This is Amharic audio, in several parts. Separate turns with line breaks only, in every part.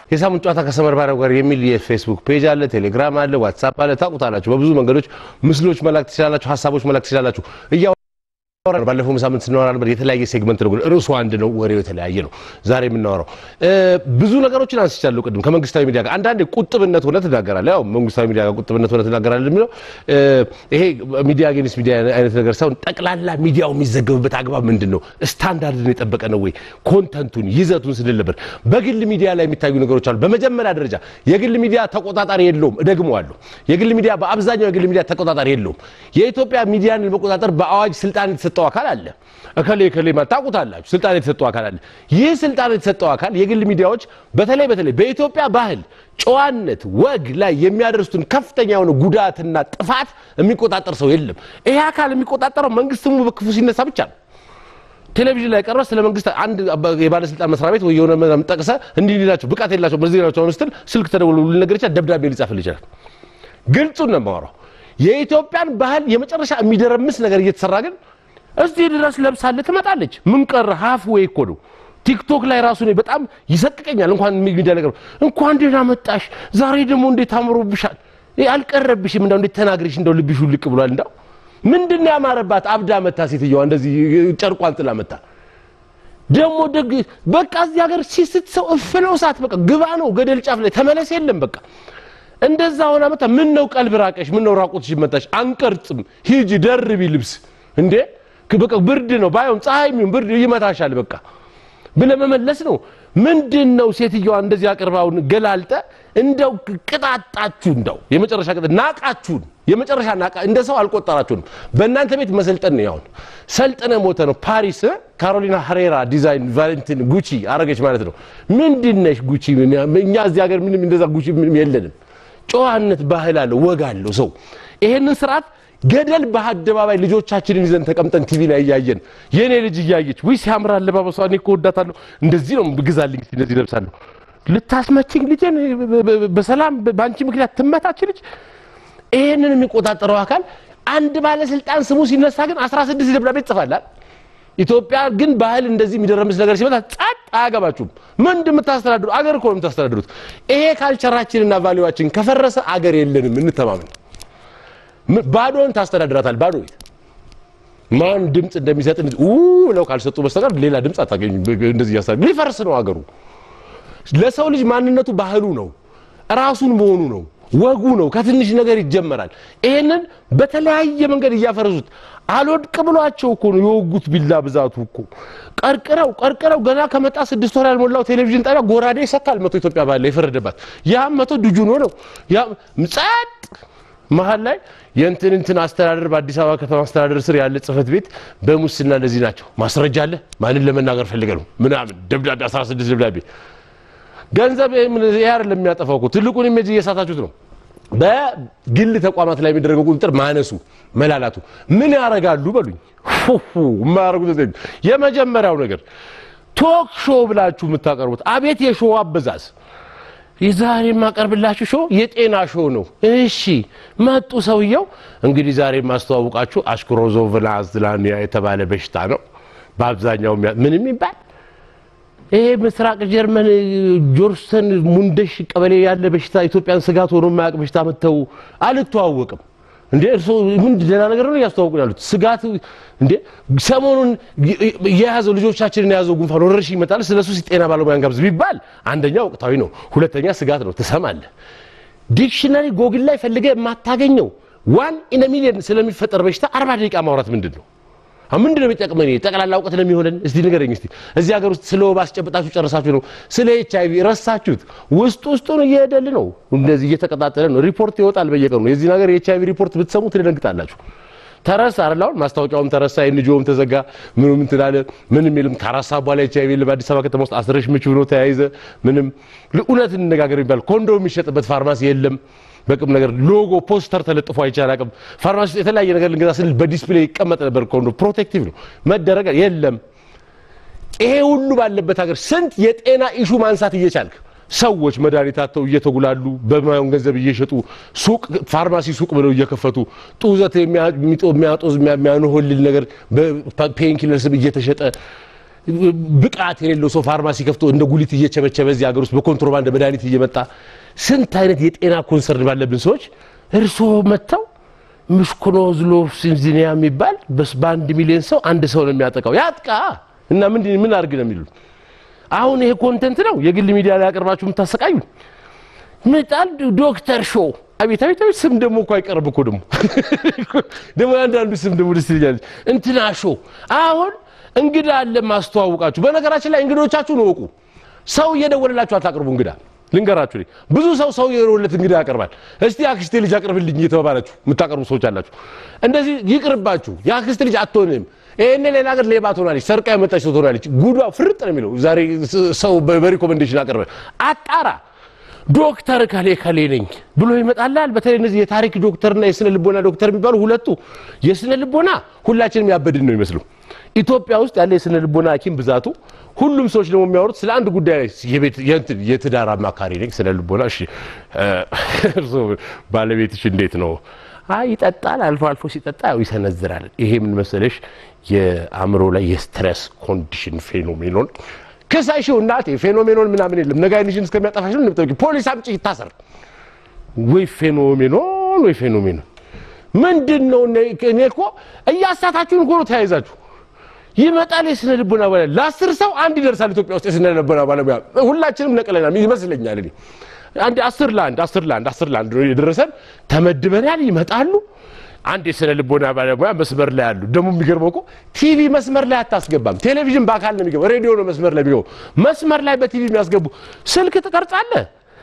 የሳምንት ጨዋታ ከሰመር ባሪያው ጋር የሚል የፌስቡክ ፔጅ አለ፣ ቴሌግራም አለ፣ ዋትሳፕ አለ። ታውቁታላችሁ። በብዙ መንገዶች ምስሎች መላክ ትችላላችሁ፣ ሀሳቦች መላክ ትችላላችሁ። እያ ባለፈው ሳምንት ስናወራ ነበር። የተለያየ ሴግመንት ነው፣ ርዕሱ አንድ ነው፣ ወሬው የተለያየ ነው። ዛሬ የምናወራው ብዙ ነገሮችን አንስቻለሁ ቅድም ከመንግስታዊ ሚዲያ ጋር አንዳንዴ ቁጥብነት ሆነ ትናገራለህ። ያው መንግስታዊ ሚዲያ ጋር ቁጥብነት ሆነ ትናገራለህ የሚለው ይሄ ሚዲያ አጌንስት ሚዲያ አይነት ነገር ሳይሆን ጠቅላላ ሚዲያው የሚዘገብበት አግባብ ምንድን ነው? ስታንዳርድን የጠበቀ ነው ወይ? ኮንተንቱን ይዘቱን ስንል ነበር። በግል ሚዲያ ላይ የሚታዩ ነገሮች አሉ። በመጀመሪያ ደረጃ የግል ሚዲያ ተቆጣጣሪ የለውም። እደግመዋለሁ። የግል ሚዲያ በአብዛኛው የግል ሚዲያ ተቆጣጣሪ የለውም። የኢትዮጵያ ሚዲያን ለመቆጣጠር በአዋጅ ስልጣን የተሰጠው አካል አለ። እከሌ እከሌ ማለት ታውቁታላችሁ። ስልጣን የተሰጠው አካል አለ። ይህ ስልጣን የተሰጠው አካል የግል ሚዲያዎች በተለይ በተለይ በኢትዮጵያ ባህል፣ ጨዋነት፣ ወግ ላይ የሚያደርሱትን ከፍተኛ የሆነ ጉዳትና ጥፋት የሚቆጣጠር ሰው የለም። ይሄ አካል የሚቆጣጠረው መንግስት ስሙ በክፉ ሲነሳ ብቻ ነው። ቴሌቪዥን ላይ ቀርበህ ስለ መንግስት አንድ የባለስልጣን መስሪያ ቤት ወይ የሆነ ምናምን ጠቅሰህ እንዲህ ሊላቸው ብቃት የላቸው በዚህ ናቸው ስትል ስልክ ተደውሎ ሊነገር ይችላል። ደብዳቤ ሊጻፍልህ ይችላል። ግልጹን ነው የማወራው። የኢትዮጵያን ባህል የመጨረሻ የሚደረምስ ነገር እየተሰራ ግን እዚህ ድረስ ለብሳለህ ትመጣለች። ምን ቀረ? ሀፍ ወይ እኮ ነው። ቲክቶክ ላይ ራሱ እኔ በጣም ይሰቅቀኛል። እንኳን ሚዲያ ነገር እንኳን ደህና መጣሽ፣ ዛሬ ደግሞ እንዴት አምሮብሻል፣ አልቀረብሽም፣ እንደው እንዴት ተናግረሽ እንደው ልብሽ ውልቅ ብሏል። እንደው ምንድን ነው ያማረባት? አብዳ መታ ሴትዮዋ እንደዚህ ጨርቋን ጥላ መታ ደግሞ ደግ በቃ እዚህ ሀገር ሲስት ሰው እፍነው ሰዓት በቃ ግባ ነው ገደል ጫፍ ላይ ተመለስ የለም በቃ እንደዛ ሆና መታ። ምን ነው ቀልብ ራቀሽ? ምን ነው ራቁትሽ መጣሽ? አንቀርጽም፣ ሂጂ ደርቢ ልብስ እንዴ በቃ ብርድ ነው ባይሆን ፀሐይ የሚሆን ብርድ ይመታሻል በቃ ብለህ መመለስ ነው። ምንድን ነው ሴትዮዋ እንደዚህ አቅርባውን ገላልጠ እንደው ቅጣጣችሁ፣ እንደው የመጨረሻ ቅጣት ናቃችሁን፣ የመጨረሻ ናቃ እንደ ሰው አልቆጠራችሁንም። በእናንተ ቤት መሰልጠን ነው ያሁን ሰልጥነ ሞተ ነው። ፓሪስ ካሮሊና ሄሬራ ዲዛይን ቫለንቲን ጉቺ አረገች ማለት ነው። ምንድነሽ ጉቺ? እኛ እዚህ ሀገር ምንም እንደዛ ጉቺ ምንም የለንም። ጨዋነት ባህል አለው፣ ወግ አለው ሰው ይሄንን ስርዓት ገደል በአደባባይ ልጆቻችንን ይዘን ተቀምጠን ቲቪ ላይ እያየን የኔ ልጅ እያየች ውይ ሲያምር አለባበሷ እኔ እኮ ወዳታለሁ እንደዚህ ነው ግዛልኝ እንደዚህ ለብሳለሁ ልታስመችኝ ልጄን በሰላም በአንቺ ምክንያት ትመታች ልጅ ይሄንን የሚቆጣጠረው አካል አንድ ባለስልጣን ስሙ ሲነሳ ግን 16 ደብዳቤ ትጽፋላል ኢትዮጵያ ግን ባህል እንደዚህ የሚደረምስ ነገር ሲመጣ ጸጥ አያገባችሁም ምን እንደምታስተዳድሩ አገር እኮ ነው የምታስተዳድሩት ይሄ ካልቸራችንና ቫሊዋችን ከፈረሰ አገር የለንም እንተማመን ባዶን ታስተዳድራታል። ባዶ ቤት ማን ድምፅ እንደሚሰጥ ኡ ብለው ካልሰጡ በስተቀር ሌላ ድምፅ አታገኙ። እንደዚህ እያሳ ሊፈርስ ነው አገሩ። ለሰው ልጅ ማንነቱ ባህሉ ነው፣ ራሱን መሆኑ ነው፣ ወጉ ነው። ከትንሽ ነገር ይጀመራል። ይሄንን በተለያየ መንገድ እያፈረሱት አልወድቅ ብሏቸው እኮ ነው የወጉት። ቢላ ብዛቱ እኮ ቀርቅረው ቀርቅረው ገና ከመጣ ስድስት ወር ያልሞላው ቴሌቪዥን ጣቢያ ጎራዴ ይሰካል። መቶ ኢትዮጵያ ባለ የፈረደባት ያም መቶ ድጁን ሆነው ያም ጸጥ መሀል ላይ የእንትን እንትን አስተዳደር በአዲስ አበባ ከተማ አስተዳደር ስር ያለ ጽህፈት ቤት በሙስና እንደዚህ ናቸው። ማስረጃ አለ። ማንን ለመናገር ፈልገ ነው ምናምን ደብዳቤ 16 ደብዳቤ ገንዘብ ይሄ አይደለም የሚያጠፋው እኮ ትልቁን ኢሜጅ እየሳታችሁት ነው። በግል ተቋማት ላይ የሚደረገው ቁጥጥር ማነሱ፣ መላላቱ ምን ያደርጋሉ በሉኝ። የማያደርጉት የመጀመሪያው ነገር ቶክ ሾው ብላችሁ የምታቀርቡት አቤት የሾው አበዛዝ የዛሬ የማቀርብላችሁ ሾው የጤና ሾው ነው። እሺ መጡ ሰውየው። እንግዲህ ዛሬ የማስተዋውቃችሁ አሽክሮዞቭላዝላኒያ የተባለ በሽታ ነው። በአብዛኛው ምንም ይባል ይሄ ምስራቅ ጀርመን ጆርሰን ሙንደሽ ቀበሌ ያለ በሽታ ኢትዮጵያን ስጋት ሆኖ የማያውቅ በሽታ መጥተው አልተዋወቅም እንዴ እርስዎ ምን ደህና ነገር ነው እያስተዋወቁን ያሉት? ስጋት እንዴ ሰሞኑን የያዘው ልጆቻችንን የያዘው ጉንፋን ወረርሽኝ ይመጣል። ስለሱ ጤና ባለሙያ እንጋብዝ ቢባል አንደኛ ወቅታዊ ነው፣ ሁለተኛ ስጋት ነው። ትሰማለህ። ዲክሽነሪ ጎግል ላይ ፈልገህ የማታገኘው ዋን ኢን ሚሊየን ስለሚፈጠር በሽታ አርባ ደቂቃ ማውራት ምንድን ነው? ምንድን ነው የሚጠቅመን? ጠቅላላ እውቀት ነው የሚሆነን? እስቲ ንገረኝ እስቲ። እዚህ ሀገር ውስጥ ስለ ወባ አስጨብጣችሁ ጨረሳችሁ ነው። ስለ ኤች አይቪ ረሳችሁት። ውስጥ ውስጡን እየሄደል ነው፣ እንደዚህ እየተቀጣጠለ ነው። ሪፖርት ይወጣል በየቀኑ። የዚህ ነገር የኤች አይቪ ሪፖርት ብትሰሙ ትደነግጣላችሁ። ተረሳ አይደል? አሁን ማስታወቂያውም ተረሳ፣ የንጆውም ተዘጋ፣ ምኑም እንትን አለ። ምንም የለም። ከአራት ሰዓት በኋላ ኤች አይቪ የለም። አዲስ አበባ ከተማ ውስጥ አስረሽ ምች ብሎ ተያይዘ ምንም እውነት እንነጋገር የሚባል ኮንዶም የሚሸጥበት ፋርማሲ የለም። በቅም ነገር ሎጎ ፖስተር ተለጥፎ አይቻል አቅም ፋርማሲ ውስጥ የተለያየ ነገር ልንገዛ ስንል በዲስፕሌይ ይቀመጥ ነበር። ኮንዶ ፕሮቴክቲቭ ነው መደረግ የለም። ይሄ ሁሉ ባለበት ሀገር ስንት የጤና ኢሹ ማንሳት እየቻልክ ሰዎች መድኃኒት አጥተው እየተጉላሉ በማየውን ገንዘብ እየሸጡ ሱቅ ፋርማሲ ሱቅ ብለው እየከፈቱ ጡዘት የሚያጦዝ የሚያኖሆልል ነገር በፔንኪለር ስም እየተሸጠ ብቃት የሌለው ሰው ፋርማሲ ከፍቶ እንደ ጉሊት እየቸበቸበ እዚህ ሀገር ውስጥ በኮንትሮባንድ መድኃኒት እየመጣ ስንት አይነት የጤና ኮንሰርን ባለብን ሰዎች እርስዎ መጥተው ምሽኮኖዝሎ ሲንዚኒያ የሚባል በስ- በአንድ ሚሊዮን ሰው አንድ ሰው ነው የሚያጠቃው። ያጥቃ እና ምን ምን አድርግ ነው የሚሉት? አሁን ይሄ ኮንተንት ነው የግል ሚዲያ ላይ ያቀርባችሁ የምታሰቃዩ ምጣል ዶክተር ሾው አቤት አቤት አቤት ስም ደግሞ እኮ አይቀርብ እኮ ደግሞ ደግሞ አንዳንዱ ስም ደግሞ ደስ ይለኛል እንትና ሾው አሁን እንግዳ አለ ማስተዋውቃችሁ በነገራችን ላይ እንግዶቻችሁን እወቁ ሰው እየደወለላችሁ አታቅርቡ እንግዳ ልንገራችሁ እኔ ብዙ ሰው ሰው የደወለለት እንግዳ ያቀርባል እስቲ የአክስቴ ልጅ አቅርብልኝ እየተባባላችሁ የምታቀርቡ ሰዎች አላችሁ እንደዚህ ይቅርባችሁ የአክስቴ ልጅ አትሆንም ይህን ሌላ ሀገር ሌባ ትሆናለች ሰርቃ የመጣች ሰው ትሆናለች ጉዷ ፍርጥ ነው የሚለው ዛሬ ሰው በሪኮመንዴሽን አቀርበ አጣራ ዶክተር ከሌ ከሌ ነኝ ብሎ ይመጣላል። በተለይ እነዚህ የታሪክ ዶክተርና የስነ ልቦና ዶክተር የሚባሉ ሁለቱ የስነ ልቦና ሁላችንም ያበድን ነው ይመስሉ። ኢትዮጵያ ውስጥ ያለ የስነ ልቦና ሐኪም ብዛቱ ሁሉም ሰዎች ደግሞ የሚያወሩት ስለ አንድ ጉዳይ ላይ የቤት- የእንትን የትዳር አማካሪ ነኝ ስነ ልቦና። እሺ እ፣ እርስዎ ባለቤትሽ እንዴት ነው? አይ ይጠጣል፣ አልፎ አልፎ ሲጠጣ ያው ይሰነዝራል። ይሄ ምን መሰለሽ የአእምሮ ላይ የስትረስ ኮንዲሽን ፌኖሜኖን ከሳይሽው እናቴ ፌኖሜኖን ምናምን የለም ነገ አይንሽን እስከሚያጠፋሽ ነው እንደምጠብቂ ፖሊስ አምጪ ይታሰር ወይ ፌኖሜኖን ወይ ፌኖሜኖን ምንድን ነው እኔ እኔ እኮ እያሳታችሁን እኮ ነው ተያይዛችሁ ይመጣል የስነ ልቦና ባለሙያ ለአስር ሰው አንድ ይደርሳል ኢትዮጵያ ውስጥ የስነ ልቦና ባለሙያ ሁላችንም ነቅለናል ይመስለኛል እኔ አንድ አስር ለአንድ አስር ለአንድ አስር ለአንድ ነው የደረሰን ተመድበናል ይመጣሉ አንድ የስነ ልቦና ባለሙያ መስመር ላይ አሉ ደግሞ የሚገርመው እኮ ቲቪ መስመር ላይ አታስገባም ቴሌቪዥን በአካል ነው የሚገባው ሬዲዮ ነው መስመር ላይ የሚገባው መስመር ላይ በቲቪ የሚያስገቡ ስልክ ትቀርጻለህ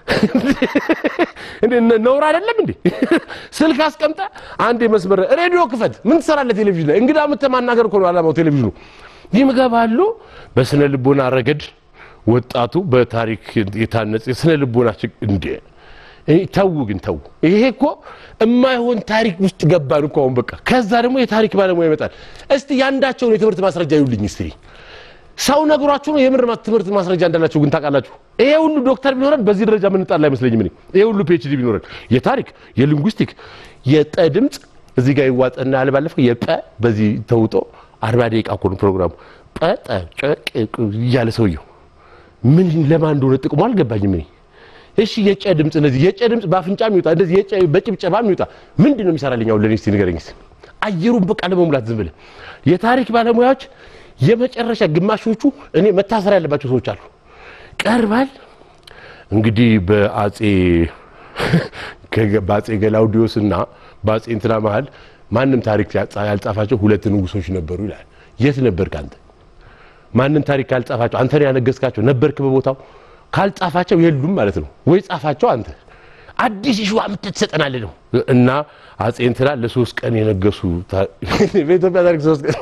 እንዴ ነ- ነውር አይደለም እንዴ? ስልክ አስቀምጠ አንድ የመስመር ሬዲዮ ክፈት። ምን ትሰራለህ ቴሌቪዥን ላይ? እንግዳ ምተ ማናገር እኮ ነው ዓላማው ቴሌቪዥኑ። ይምገባሉ። በስነ ልቦና ረገድ ወጣቱ በታሪክ የታነጸ የስነ ልቦና ችግ- እንዴ እኔ ተው ግን ተው። ይሄ እኮ የማይሆን ታሪክ ውስጥ ገባን እኮ አሁን በቃ። ከዛ ደግሞ የታሪክ ባለሙያ ይመጣል። እስቲ ያንዳቸውን የትምህርት ማስረጃ ይውልኝ እስቲ ሰው ነግሯችሁ ነው የምር ማ- ትምህርት ማስረጃ እንዳላችሁ ግን ታውቃላችሁ። ይሄ ሁሉ ዶክተር ቢኖረን በዚህ ደረጃ ምንጣላ አይመስለኝም። እኔ ይሄ ሁሉ ፒኤችዲ ቢኖረን የታሪክ የሊንጉስቲክ የጠ ድምፅ እዚህ ጋር ይዋጠና ያለ ባለፈው የጠ በዚህ ተውጦ አርባ ደቂቃ እኮ ነው ፕሮግራሙ። ጠጠ ጨቅ እያለ ሰውየው ምን ለማን እንደሆነ ጥቅሙ አልገባኝም። እኔ እሺ የጨ ድምፅ እንደዚህ የጨ ድምፅ በአፍንጫ የሚወጣ እንደዚህ የጨ በጭብጨባ የሚወጣ ምንድን ነው የሚሰራልኝ? አሁን ለእኔ እስቲ ንገረኝ እስቲ። አየሩን በቃ ለመሙላት ዝም ብለህ የታሪክ ባለሙያዎች የመጨረሻ ግማሾቹ እኔ መታሰር ያለባቸው ሰዎች አሉ። ቀርባል እንግዲህ በአጼ ከገ- በአጼ ገላውዲዮስ እና በአጼ እንትና መሀል ማንም ታሪክ ያጻ- ያልጻፋቸው ሁለት ንጉሶች ነበሩ ይላል። የት ነበርክ አንተ? ማንም ታሪክ ካልጻፋቸው አንተ ነው ያነገስካቸው ነበርክ በቦታው ካልጻፋቸው የሉም ማለት ነው ወይ ጻፋቸው አንተ አዲስ ሸዋ ምትት ትሰጠናለህ ነው እና አጼ እንትና ለሶስት ቀን የነገሱ ታ- በኢትዮጵያ ታሪክ ሶስት ቀን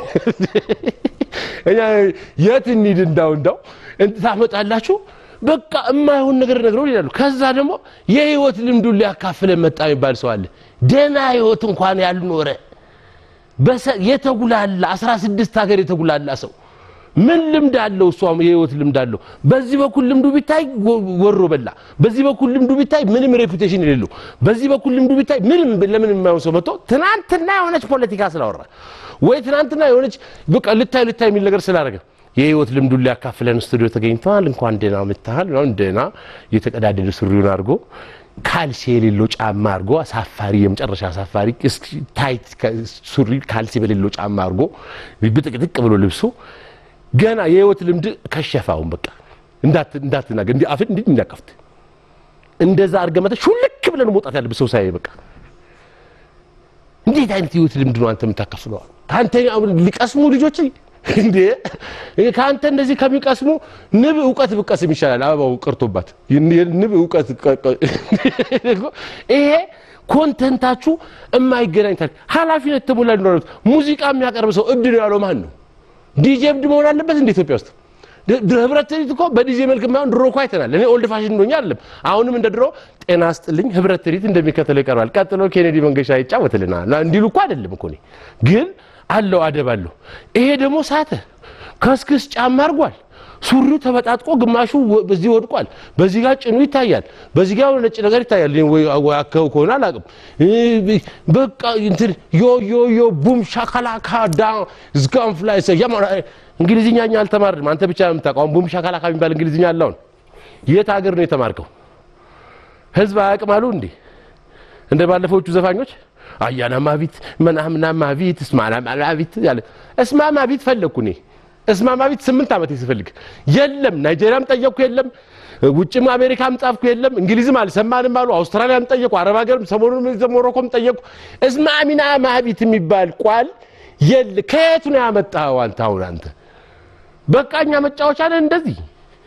እኛ የት እንሂድ እንዳው እንዳው እንት ታመጣላችሁ በቃ የማይሆን ነገር ነግረው ይላሉ ከዛ ደግሞ የህይወት ልምዱን ሊያካፍለን መጣ የሚባል ሰው አለ ደህና ህይወት እንኳን ያልኖረ በሰ- የተጉላላ 16 ሀገር የተጉላላ ሰው ምን ልምድ አለው? እሷ የህይወት ልምድ አለው። በዚህ በኩል ልምዱ ቢታይ ወ- ወሮ በላ፣ በዚህ በኩል ልምዱ ቢታይ ምንም ሬፑቴሽን የሌለው፣ በዚህ በኩል ልምዱ ቢታይ ምንም ለምን የማይሆን ሰው መጥቶ ትናንትና የሆነች ፖለቲካ ስላወራ ወይ ትናንትና የሆነች በቃ ልታይ ልታይ የሚል ነገር ስላደረገ የህይወት ልምዱን ሊያካፍለን ስቱዲዮ ተገኝተዋል። እንኳን ደህና መጥተሃል። ምናምን ደህና የተቀዳደደ ሱሪውን አድርጎ ካልሲ የሌለው ጫማ አድርጎ አሳፋሪ የመጨረሻ አሳፋሪ እስኪ ታይት ከ- ሱሪ ካልሲ በሌለው ጫማ አድርጎ ብጥቅጥቅ ብሎ ልብሱ ገና የህይወት ልምድ ከሸፋውን በቃ እንዳት እንዳትናገር እንዲህ አፍን እንዲህ እንዳከፍት እንደዛ አድርገህ መተህ ሹልክ ብለን መውጣት ያለብህ ሰው ሳይ በቃ እንዴት አይነት ህይወት ልምድ ነው አንተ የምታካፍለው? ከአንተ አሁን ሊቀስሙ ልጆች እንዴ ከአንተ እንደዚህ ከሚቀስሙ ንብ እውቀት ብቀስም ይሻላል። አበባው ቀርቶባት ንብ እውቀት ቀ- ቀ- ይሄ ኮንተንታችሁ የማይገናኝ ታሪክ ኃላፊነት ተሞላ ሊኖረት ሙዚቃ የሚያቀርብ ሰው እብድ ነው ያለው ማን ነው? ዲጄ እብድ መሆን አለበት እንደ ኢትዮጵያ ውስጥ ድ- ድ- ህብረት ትርኢት እኮ በዲጄ መልክ የማይሆን ድሮ እኮ አይተናል። እኔ ኦልድ ፋሽን እንደሆኛ አይደለም። አሁንም እንደ ድሮ ጤና ስጥልኝ ህብረት ትርኢት እንደሚከተለው ይቀርባል። ቀጥሎ ኬኔዲ መንገሻ ይጫወትልናል ና እንዲሉ እኮ አይደለም እኮ እኔ ግን አለው አደብ አለው። ይሄ ደግሞ ሳተ ከስክስ ጫማ አድርጓል። ሱሪው ተበጣጥቆ ግማሹ በዚህ ወድቋል። በዚህ ጋር ጭኑ ይታያል። በዚህ ጋር ነጭ ነገር ይታያል። ወይ አከው ከሆነ አላውቅም። በቃ እንትን ዮ ዮ ዮ ቡም ሻካላካ ዳ ዝጋም ፍላይ እንግሊዝኛ እኛ አልተማርንም። አንተ ብቻ ነው የምታውቀው። ቡም ሻካላካ የሚባል እንግሊዝኛ አለውን የት ሀገር ነው የተማርከው? ህዝብ አያውቅም አሉ እንዴ? እንደ ባለፈዎቹ ዘፋኞች አያና ማቢት መናምና ማቢት እስማና ማቢት ያለ እስማ ማቢት ፈለግኩ እኔ እስማ ማቢት ስምንት ዓመት ስፈልግ የለም። ናይጄሪያም ጠየቅኩ የለም። ውጭም አሜሪካም ጻፍኩ የለም። እንግሊዝም አልሰማንም አሉ። አውስትራሊያም ጠየቁ። አረብ ሀገርም ሰሞኑን ሞሮኮም ጠየቁ። እስማሚና ማቢት የሚባል ቋል የለ። ከየቱ ነው ያመጣኸው አንተ? አሁን አንተ በቃ እኛ መጫወቻ ነን እንደዚህ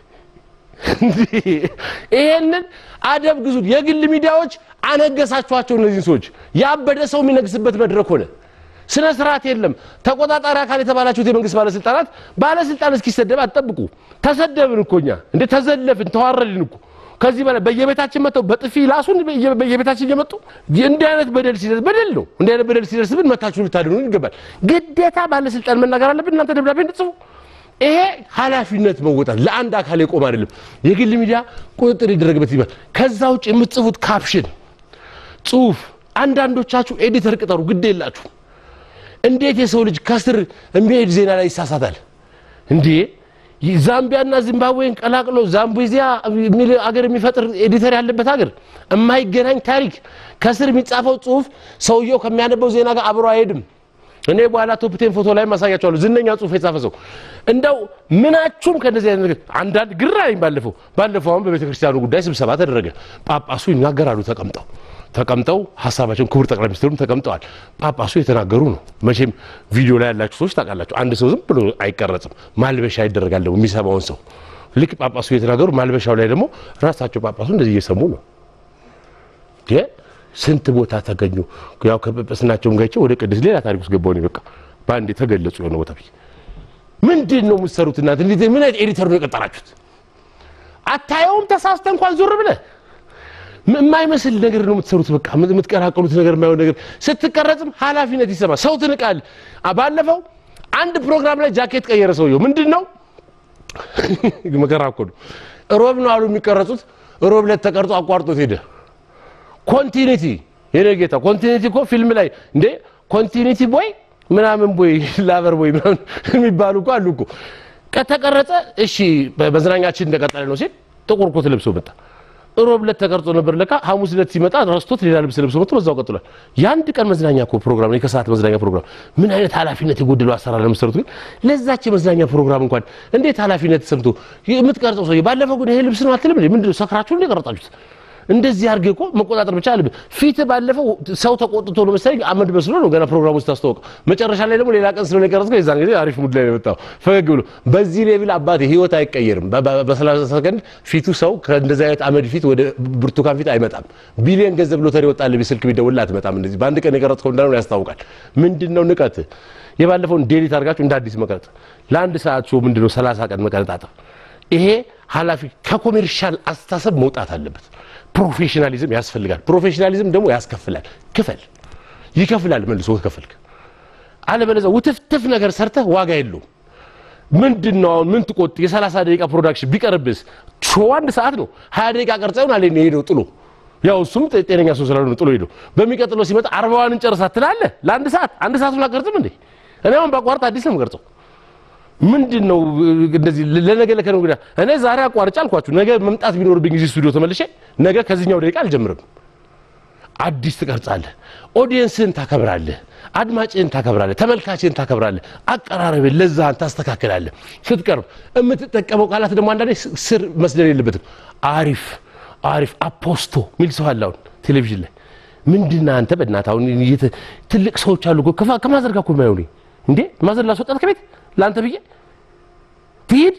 ይሄንን አደብ ግዙ። የግል ሚዲያዎች አነገሳችኋቸው። እነዚህን ሰዎች ያበደ ሰው የሚነግስበት መድረክ ሆነ። ስነ ስርዓት የለም። ተቆጣጣሪ አካል የተባላችሁት የመንግስት ባለስልጣናት ባለስልጣን እስኪሰደብ አትጠብቁ። ተሰደብን እኮ እኛ እንደ ተዘለፍን ተዋረድን እኮ ከዚህ በላይ በየቤታችን መጥተው በጥፊ ላሱን በየቤታችን እየመጡ እንዲህ አይነት በደል ሲደርስ በደል ነው። እንዲህ አይነት በደል ሲደርስብን መታችሁ ልታድኑን ይገባል። ግዴታ ባለስልጣን መናገር አለብን። እናንተ ደብዳቤ እንድትጽፉ ይሄ ኃላፊነት መወጣት ለአንድ አካል የቆም አይደለም። የግል ሚዲያ ቁጥጥር ይደረግበት ይባል። ከዛ ውጭ የምትጽፉት ካፕሽን ጽሁፍ፣ አንዳንዶቻችሁ ኤዲተር ቅጠሩ፣ ግድ የላችሁ። እንዴት የሰው ልጅ ከስር የሚሄድ ዜና ላይ ይሳሳታል እንዴ? ዛምቢያና ዚምባብዌን ቀላቅሎ ዛምቢዚያ የሚል አገር የሚፈጥር ኤዲተር ያለበት ሀገር የማይገናኝ ታሪክ ከስር የሚጻፈው ጽሁፍ ሰውየው ከሚያነበው ዜና ጋር አብሮ አይሄድም። እኔ በኋላ ቶፕቴን ፎቶ ላይ ማሳያቸዋለሁ። ዝነኛ ጽሁፍ የጻፈ ሰው እንደው ምናችሁም ከነዚህ አይነት ነገር አንዳንድ ግራ ነኝ። ባለፈው ባለፈው አሁን በቤተ ክርስቲያኑ ጉዳይ ስብሰባ ተደረገ። ጳጳሱ ይናገራሉ ተቀምጠው ተቀምጠው ሀሳባቸውን ክቡር ጠቅላይ ሚኒስትሩም ተቀምጠዋል። ጳጳሱ የተናገሩ ነው። መቼም ቪዲዮ ላይ ያላችሁ ሰዎች ታውቃላችሁ። አንድ ሰው ዝም ብሎ አይቀረጽም፣ ማልበሻ ይደረጋል። ደግሞ የሚሰማውን ሰው ልክ ጳጳሱ የተናገሩ ማልበሻው ላይ ደግሞ ራሳቸው ጳጳሱ እንደዚህ እየሰሙ ነው። ስንት ቦታ ተገኙ። ያው ከጵጵስናቸውም ጋቸው ወደ ቅድስት ሌላ ታሪክ ውስጥ ገባሁ። በቃ በአንድ የተገለጹ የሆነ ቦታ ብዬ ምንድን ነው የምትሰሩት እናንተ? ምን አይነት ኤዲተር ነው የቀጠራችሁት? አታየውም? ተሳስተ እንኳን ዞር ብለህ የማይመስል ነገር ነው የምትሰሩት። በቃ የምትቀራቀሉት ነገር የማይሆን ነገር ስትቀረጽም ኃላፊነት ይሰማል። ሰው ትንቃል። ባለፈው አንድ ፕሮግራም ላይ ጃኬት ቀየረ ሰውየው። ምንድን ነው መከራ እኮ ነው። ሮብ ነው አሉ የሚቀረጹት። ሮብ ዕለት ተቀርጾ አቋርጦት ሄደ። ኮንቲኒቲ የኔ ጌታ ኮንቲኒቲ እኮ ፊልም ላይ እንዴ ኮንቲኒቲ ቦይ ምናምን ቦይ ላቨር ቦይ ምናምን የሚባሉ እኮ አሉ እኮ ከተቀረጸ እሺ መዝናኛችን እንደቀጠለ ነው ሲል ጥቁር ኮት ለብሶ መጣ ሮብ ዕለት ተቀርጾ ነበር ለካ ሐሙስ ዕለት ሲመጣ ረስቶት ሌላ ልብስ ለብሶ መጥቶ በዛው ቀጥሏል የአንድ ቀን መዝናኛ እኮ ፕሮግራም ነው የከሰዓት መዝናኛ ፕሮግራም ምን አይነት ኃላፊነት የጎደለው አሰራር ለምሰሩት ግን ለዛች የመዝናኛ ፕሮግራም እንኳን እንዴት ኃላፊነት ተሰምቶ የምትቀርጸው ሰውዬ ባለፈው ግን ይሄ ልብስ ነው አትልም ምንድን ነው ሰክራችሁ እንደ ቀረጻችሁት እንደዚህ አድርገህ እኮ መቆጣጠር ብቻ አለብህ። ፊት ባለፈው ሰው ተቆጥቶ ነው መሰለኝ አመድ መስሎ ነው ገና ፕሮግራም ውስጥ ታስተዋወቀው። መጨረሻ ላይ ደግሞ ሌላ ቀን ስለሆነ የቀረጽከው የዛን ጊዜ አሪፍ ሙድ ላይ ነው የመጣው ፈገግ ብሎ። በዚህ ሌብል አባቴ ህይወት አይቀየርም። በሰላሳ ሰከንድ ፊቱ ሰው ከእንደዚህ አይነት አመድ ፊት ወደ ብርቱካን ፊት አይመጣም። ቢሊየን ገንዘብ ሎተሪ ወጣልህ ስልክ ቢደውልልህ አትመጣም። እንደዚህ በአንድ ቀን የቀረጽከው እንዳልሆነ ያስታውቃል። ምንድን ነው ንቀት? የባለፈውን ዴሊት አድርጋችሁ እንደ አዲስ መቅረጽ፣ ለአንድ ሰዓት ሾው ምንድን ነው ሰላሳ ቀን መቀረጣጠር። ይሄ ኃላፊ ከኮሜርሻል አስተሳሰብ መውጣት አለበት። ፕሮፌሽናሊዝም ያስፈልጋል። ፕሮፌሽናሊዝም ደግሞ ያስከፍላል። ክፈል፣ ይከፍላል መልሶ ከፈልክ። አለበለዚያ ውትፍትፍ ነገር ሰርተህ ዋጋ የለውም። ምንድን ነው አሁን ምን ትቆጥ? የሰላሳ ደቂቃ ፕሮዳክሽን ቢቀርብስ ሾው አንድ ሰዓት ነው። ሀያ ደቂቃ ቀርጸውን አለ ሄደው ጥሎ ያው እሱም ጤነኛ ሰው ስላልሆነ ጥሎ ሄደው በሚቀጥለው ሲመጣ አርባዋን እንጨርሳት ትላለህ። ለአንድ ሰዓት አንድ ሰዓቱን አቀርጽም እንዴ? እኔ አሁን ባቋርጥ አዲስ ነው የምቀርጸው። ምንድን ነው እንደዚህ ለነገ ለከነገ ወዲያ እኔ ዛሬ አቋርጬ አልኳችሁ። ነገ መምጣት ቢኖርብኝ እዚህ ስቱዲዮ ተመልሼ ነገ ከዚህኛው ደቂቃ አልጀምርም። አዲስ ትቀርጻለህ። ኦዲየንስህን ታከብራለህ፣ አድማጭህን ታከብራለህ፣ ተመልካችህን ታከብራለህ። አቀራረብን ለዛህን ታስተካክላለህ። ስትቀርብ የምትጠቀመው ቃላት ደግሞ አንዳንዴ ስር መስደል የለበትም። አሪፍ አሪፍ አፖስቶ ሚል ሰው አለ አሁን ቴሌቪዥን ላይ ምንድን ነህ አንተ በእናትህ አሁን ትልቅ ሰዎች አሉ እኮ ከማዘር ጋር እኮ የማይሆኑ እንዴ ማዘር ላስወጣት ከቤት ለአንተ ብዬ ትሂድ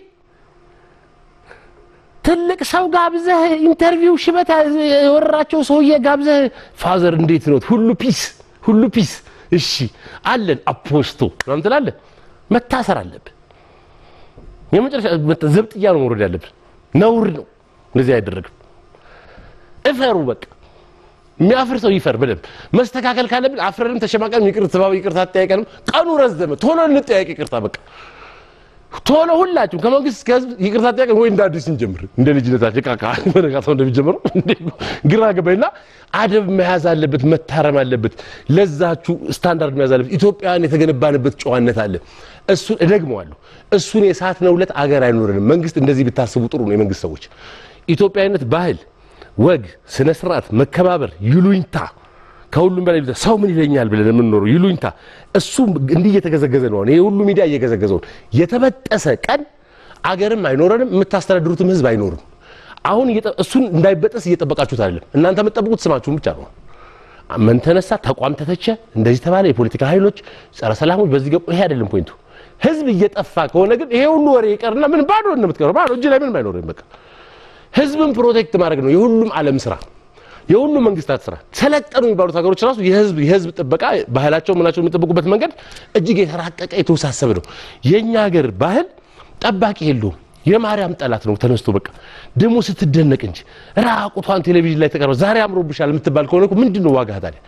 ትልቅ ሰው ጋብዘህ ኢንተርቪው ሽበት የወረራቸው ሰውዬ ጋብዘህ ፋዘር እንዴት ነው ሁሉ ፒስ ሁሉ ፒስ እሺ አለን አፖስቶ ምናምን ትላለህ መታሰር አለብህ የመጨረሻ ዘብጥያ ነው መውረድ ያለብን ነውር ነው እንደዚህ አይደረግም እፈሩ በቃ የሚያፍር ሰው ይፈር በደንብ መስተካከል ካለብን አፍረንም ተሸማቀንም ይቅር ተባብ ይቅርታ አጠያየቀንም ቀኑ ረዘመ ቶሎ እንጠያየቅ ይቅርታ በቃ ቶሎ ሁላችሁም ከመንግስት እስከ ህዝብ ይቅርታ ጥያቄ ወይ እንደ አዲስ እንጀምር፣ እንደ ልጅነታችን ቃቃ በነጋታው እንደሚጀምረው ግራ ገባኝና አደብ መያዝ አለበት፣ መታረም አለበት። ለዛችሁ ስታንዳርድ መያዝ አለበት። ኢትዮጵያውያን የተገነባንበት ጨዋነት አለ። እሱን እደግመዋለሁ። እሱን የሳት ነውለት አገር አይኖረንም። መንግስት እንደዚህ ብታስቡ ጥሩ ነው። የመንግስት ሰዎች ኢትዮጵያዊነት ባህል፣ ወግ፣ ስነ ስርዓት፣ መከባበር፣ ይሉኝታ ከሁሉም በላይ ሰው ምን ይለኛል ብለን የምንኖረው ይሉኝታ፣ እሱ እንዲህ እየተገዘገዘ ነው። ይሄ ሁሉ ሚዲያ እየገዘገዘው የተበጠሰ ቀን አገርም አይኖረንም፣ የምታስተዳድሩትም ህዝብ አይኖርም። አሁን እሱን እንዳይበጠስ እየጠበቃችሁት አይደለም። እናንተ የምትጠብቁት ስማችሁን ብቻ ነው። ምን ተነሳ፣ ተቋም ተተቸ፣ እንደዚህ ተባለ፣ የፖለቲካ ኃይሎች ጸረ ሰላሞች በዚህ ገቡ። ይሄ አይደለም ፖይንቱ። ህዝብ እየጠፋ ከሆነ ግን ይሄ ሁሉ ወሬ ይቀርና ምን ባዶ እንደምትቀረው ባዶ እጅ ላይ ምንም አይኖርም። በቃ ህዝብን ፕሮቴክት ማድረግ ነው የሁሉም ዓለም ስራ የሁሉም መንግስታት ስራ። ሰለጠኑ የሚባሉት ሀገሮች ራሱ የህዝብ የህዝብ ጥበቃ ባህላቸው ምናቸው የሚጠብቁበት መንገድ እጅግ የተራቀቀ የተወሳሰበ ነው። የእኛ ሀገር ባህል ጠባቂ የለውም። የማርያም ጠላት ነው ተነስቶ በቃ ደግሞ ስትደነቅ እንጂ ራቁቷን ቴሌቪዥን ላይ ተቀርበ ዛሬ አምሮብሻል የምትባል ከሆነ እኮ ምንድን ነው ዋጋ ታዲያ?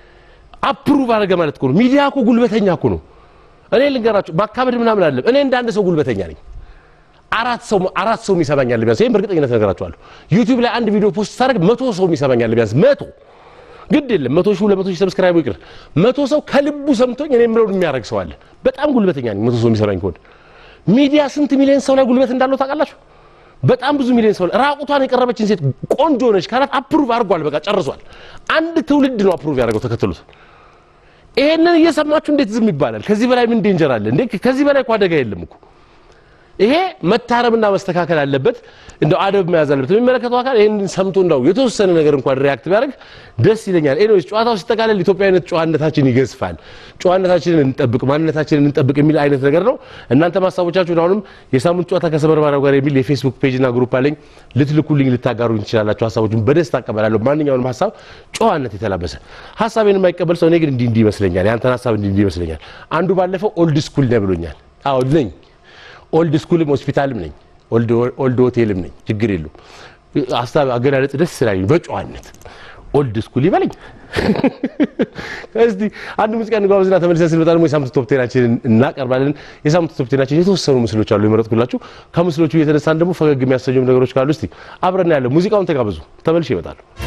አፕሩቭ አደረገ ማለት እኮ ነው። ሚዲያ እኮ ጉልበተኛ እኮ ነው። እኔ ልንገራችሁ በአካባቢ ምናምን አለ እኔ እንደ አንድ ሰው ጉልበተኛ ነኝ። አራት ሰው አራት ሰው የሚሰማኛል ቢያንስ ይሄን በእርግጠኝነት ነገራችኋለሁ። ዩቲዩብ ላይ አንድ ቪዲዮ ፖስት ሳደርግ መቶ ሰው የሚሰማኛል ቢያንስ መቶ ግድ የለም መቶ ሺህ ሁለት መቶ ሺህ ሰብስክራይብ ይቅር መቶ ሰው ከልቡ ሰምቶኝ እኔ የምለውን የሚያደርግ ሰው አለ። በጣም ጉልበተኛ ነኝ። መቶ ሰው የሚሰማኝ ከሆነ ሚዲያ ስንት ሚሊዮን ሰው ላይ ጉልበት እንዳለው ታውቃላችሁ? በጣም ብዙ ሚሊዮን ሰው ራቁቷን የቀረበችን ሴት ቆንጆ ነች ካላት አፕሩቭ አድርጓል። በቃ ጨርሷል። አንድ ትውልድ ነው አፕሩቭ ያደርገው ተከትሎት። ይሄንን እየሰማችሁ እንዴት ዝም ይባላል? ከዚህ በላይ ምን ዴንጀር አለ እንዴ? ከዚህ በላይ እኮ አደጋ የለም እኮ ይሄ መታረምና መስተካከል አለበት። እንደው አደብ መያዝ አለበት። የሚመለከተው አካል ይህን ሰምቶ እንደው የተወሰነ ነገር እንኳን ሪያክት ቢያደርግ ደስ ይለኛል። ኤኒዌይስ ጨዋታው ሲጠቃለል ኢትዮጵያዊነት ጨዋነታችን ይገዝፋል፣ ጨዋነታችንን እንጠብቅ፣ ማንነታችንን እንጠብቅ የሚል አይነት ነገር ነው። እናንተ ሀሳቦቻችሁን አሁንም የሳምንት ጨዋታ ከሰበር ባሪያው ጋር የሚል የፌስቡክ ፔጅና ግሩፕ አለኝ ልትልኩልኝ፣ ልታጋሩኝ ትችላላችሁ። ሀሳቦችን በደስታ አቀበላለሁ። ማንኛውንም ሀሳብ ጨዋነት የተላበሰ ሀሳቤን የማይቀበል ሰው እኔ ግን እንዲህ እንዲህ ይመስለኛል፣ ያንተን ሀሳብ እንዲህ እንዲህ ይመስለኛል። አንዱ ባለፈው ኦልድ ስኩል ነው ብሎኛል። አዎ ነኝ ኦልድ ስኩልም ሆስፒታልም ነኝ፣ ኦልድ ሆቴልም ነኝ። ችግር የለውም። ሀሳብ አገላለጽ ደስ ስላኝ በጨዋነት ኦልድ ስኩል ይበለኝ። እስቲ አንድ ሙዚቃ እንጋብዝና ተመልሰን ስንመጣ ደግሞ የሳምንቱ ቶፕ ቴናችንን እናቀርባለን። የሳምንቱ ቶፕ ቴናችን የተወሰኑ ምስሎች አሉ የመረጥኩላችሁ። ከምስሎቹ እየተነሳን ደግሞ ፈገግ የሚያሰኙም ነገሮች ካሉ እስቲ አብረን ያለ ሙዚቃውን ተጋብዙ። ተመልሼ ይመጣሉ።